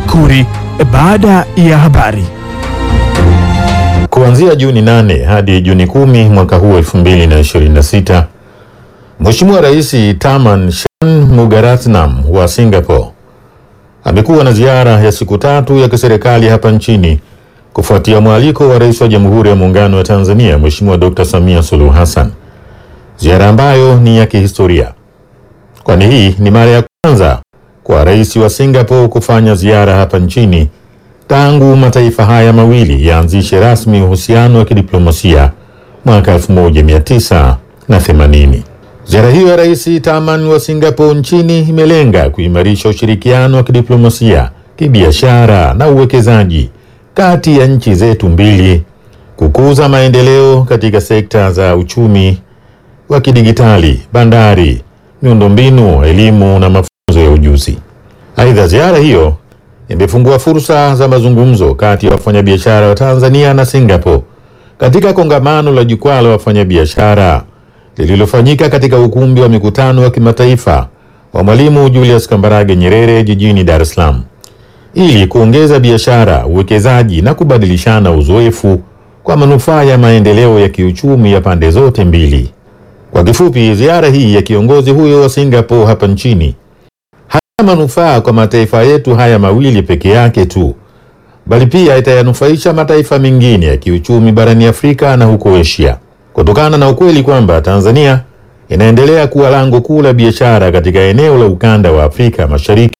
Makuri baada ya habari. Kuanzia Juni 8 hadi Juni 10 mwaka huu 2026, Mheshimiwa Rais Tharman Shanmugaratnam wa Singapore amekuwa na ziara ya siku tatu ya kiserikali hapa nchini kufuatia mwaliko wa Rais wa Jamhuri ya Muungano wa Tanzania Mheshimiwa Dr. Samia Suluhu Hassan, ziara ambayo ni ya kihistoria, kwani hii ni mara ya kwanza kwa rais wa Singapore kufanya ziara hapa nchini tangu mataifa haya mawili yaanzishe rasmi uhusiano wa kidiplomasia mwaka 1980. Ziara hiyo ya Rais Tharman wa Singapore nchini imelenga kuimarisha ushirikiano wa kidiplomasia, kibiashara na uwekezaji kati ya nchi zetu mbili, kukuza maendeleo katika sekta za uchumi wa kidigitali, bandari, miundombinu, elimu na mafunzo ya ujuzi. Aidha, ziara hiyo imefungua fursa za mazungumzo kati ya wafanyabiashara wa Tanzania na Singapore katika kongamano la jukwaa la wafanyabiashara lililofanyika katika ukumbi wa mikutano wa kimataifa wa Mwalimu Julius Kambarage Nyerere jijini Dar es Salaam ili kuongeza biashara, uwekezaji na kubadilishana uzoefu kwa manufaa ya maendeleo ya kiuchumi ya pande zote mbili. Kwa kifupi, ziara hii ya kiongozi huyo wa Singapore hapa nchini haina manufaa kwa mataifa yetu haya mawili peke yake tu, bali pia itayanufaisha mataifa mengine ya kiuchumi barani Afrika na huko Asia, kutokana na ukweli kwamba Tanzania inaendelea kuwa lango kuu la biashara katika eneo la ukanda wa Afrika Mashariki,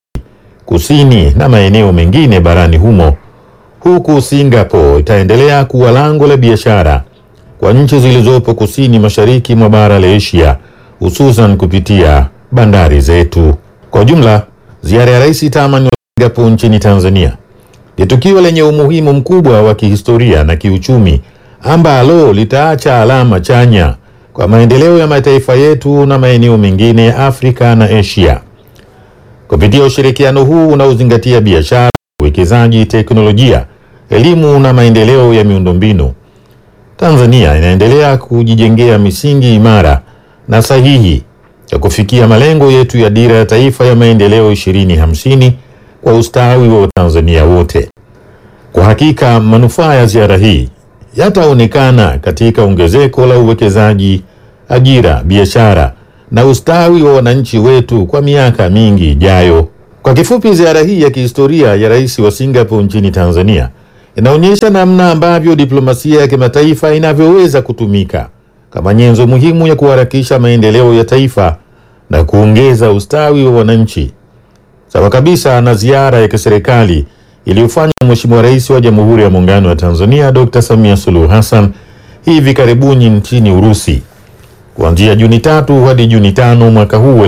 Kusini na maeneo mengine barani humo, huku Singapore itaendelea kuwa lango la biashara kwa nchi zilizopo kusini mashariki mwa bara la Asia, hususan kupitia bandari zetu. Kwa ujumla, ziara ya Rais Tharman wa Singapore nchini Tanzania ni tukio lenye umuhimu mkubwa wa kihistoria na kiuchumi ambalo litaacha alama chanya kwa maendeleo ya mataifa yetu na maeneo mengine ya Afrika na Asia. Kupitia ushirikiano huu unaozingatia biashara, uwekezaji, teknolojia, elimu na maendeleo ya miundombinu, Tanzania inaendelea kujijengea misingi imara na sahihi ya kufikia malengo yetu ya Dira ya Taifa ya Maendeleo 2050 kwa ustawi wa Watanzania wote. Kwa hakika manufaa ya ziara hii yataonekana katika ongezeko la uwekezaji, ajira, biashara na ustawi wa wananchi wetu kwa miaka mingi ijayo. Kwa kifupi, ziara hii ya kihistoria ya Rais wa Singapore nchini Tanzania inaonyesha namna ambavyo diplomasia ya kimataifa inavyoweza kutumika kama nyenzo muhimu ya kuharakisha maendeleo ya taifa na kuongeza ustawi wa wananchi, sawa kabisa na ziara ya kiserikali iliyofanywa na Mheshimiwa Rais wa Jamhuri ya Muungano wa Tanzania Dr. Samia Suluhu Hassan hivi karibuni nchini Urusi kuanzia Juni tatu hadi Juni tano mwaka huu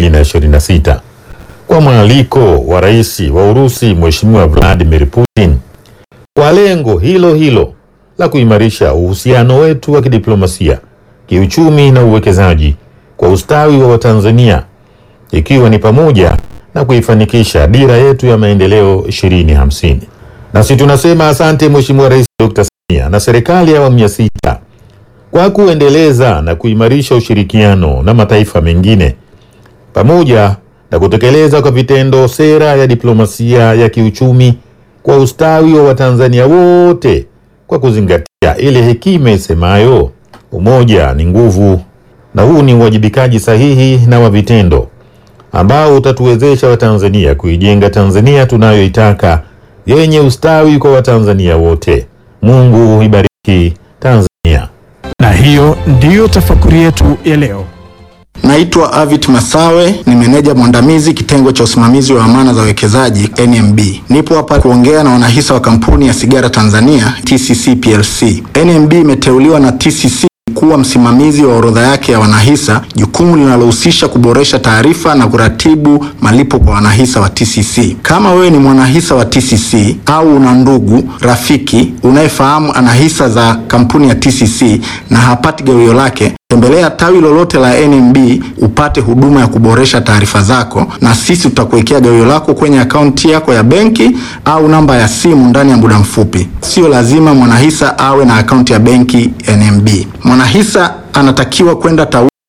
2026 kwa mwaliko wa Rais wa Urusi Mheshimiwa Vladimir Putin kwa lengo hilo hilo la kuimarisha uhusiano wetu wa kidiplomasia, kiuchumi na uwekezaji kwa ustawi wa Watanzania ikiwa ni pamoja na kuifanikisha dira yetu ya maendeleo 2050. Nasi tunasema asante Mheshimiwa Rais Dr. Samia na serikali ya awamu ya sita kwa kuendeleza na kuimarisha ushirikiano na mataifa mengine pamoja na kutekeleza kwa vitendo sera ya diplomasia ya kiuchumi kwa ustawi wa Watanzania wote kwa kuzingatia ile hekima isemayo umoja ni nguvu, na huu ni uwajibikaji sahihi na wa vitendo ambao utatuwezesha Watanzania kuijenga Tanzania tunayoitaka yenye ustawi kwa Watanzania wote. Mungu ibariki Tanzania. Na hiyo ndiyo tafakuri yetu ya leo. Naitwa Avit Masawe, ni meneja mwandamizi kitengo cha usimamizi wa amana za wawekezaji NMB. Nipo hapa kuongea na wanahisa wa kampuni ya sigara Tanzania TCC PLC. NMB imeteuliwa na TCC kuwa msimamizi wa orodha yake ya wanahisa, jukumu linalohusisha kuboresha taarifa na kuratibu malipo kwa wanahisa wa TCC. Kama wewe ni mwanahisa wa TCC au una ndugu rafiki unayefahamu ana hisa za kampuni ya TCC na hapati gawio lake tembelea tawi lolote la NMB upate huduma ya kuboresha taarifa zako, na sisi tutakuwekea gawio lako kwenye akaunti yako ya benki au namba ya simu ndani ya muda mfupi. Sio lazima mwanahisa awe na akaunti ya benki NMB. Mwanahisa anatakiwa kwenda tawi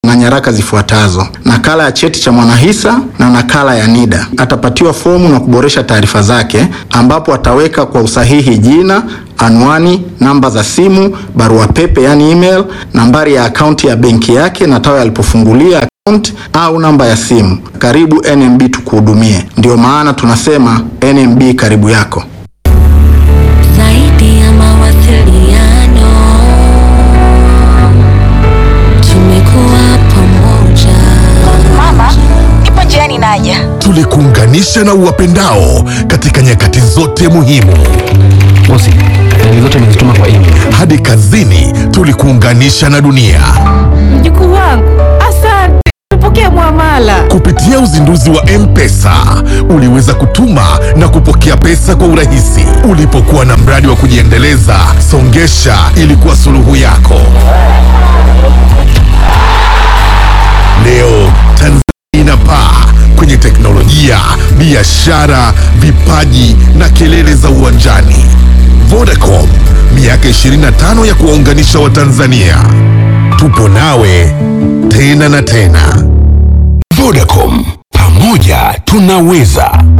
na nyaraka zifuatazo: nakala ya cheti cha mwanahisa na nakala ya NIDA. Atapatiwa fomu na kuboresha taarifa zake, ambapo ataweka kwa usahihi jina, anwani, namba za simu, barua pepe yani email, nambari ya akaunti ya benki yake na tawi alipofungulia akaunti au namba ya simu. Karibu NMB tukuhudumie. Ndiyo maana tunasema NMB karibu yako. Zaidi ya mawasiliano, tumekuwa pamoja. Mama, ipo njiani naja. tulikuunganisha na uwapendao katika nyakati zote muhimu. Bosi, faili zote nimezituma kwa email. Hadi kazini tulikuunganisha na dunia Mjukuu wangu, asante. Tupokee mwamala. kupitia uzinduzi wa M-Pesa. Uliweza kutuma na kupokea pesa kwa urahisi. Ulipokuwa na mradi wa kujiendeleza, Songesha ilikuwa suluhu yako. Leo Tanzania inapaa kwenye teknolojia, biashara, vipaji na kelele za uwanjani. Vodacom, miaka 25 ya kuwaunganisha Watanzania. Tupo nawe tena na tena. Vodacom, pamoja tunaweza.